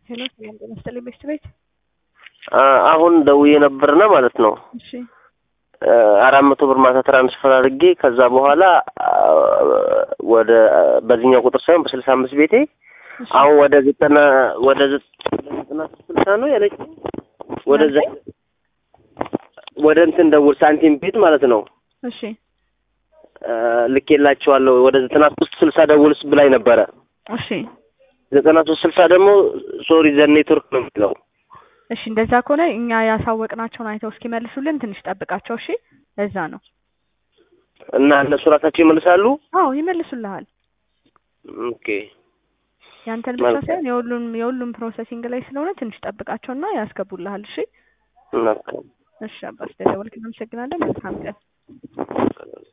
ሄሎ ሰላም ጤና ይስጥልኝ ቤስት ቤት። አሁን ደውዬ ነበርና ማለት ነው እሺ አራት መቶ ብር ማታ ትራንስፈር አድርጌ ከዛ በኋላ ወደ በዚህኛው ቁጥር ሳይሆን በስልሳ አምስት ቤቴ እሺ አሁን ወደ ዘጠና ወደ ዘጠና ስልሳ ነው ያለች ወደ ዘ- ወደ እንትን ደውል ሳንቲም ቤት ማለት ነው እሺ ልኬላቸዋለሁ ወደ ዘጠና ሶስት ስልሳ ደውልስ ብላኝ ነበረ እሺ ዘጠና ሶስት ስልሳ ደግሞ ሶሪ ዘ ኔትወርክ ነው የሚለው እሺ እንደዛ ከሆነ እኛ ያሳወቅናቸውን አይተው እስኪመልሱልን ትንሽ ጠብቃቸው። እሺ ለዛ ነው። እና እነሱ ራሳቸው ይመልሳሉ አዎ ይመልሱልሃል። ኦኬ ያንተን ብቻ መልካም። ሳይሆን የሁሉም የሁሉም ፕሮሰሲንግ ላይ ስለሆነ ትንሽ ጠብቃቸውና ያስገቡልሃል። እሺ መልካም እሺ አባስ ደወልክ። እናመሰግናለን። መልካም ቀን።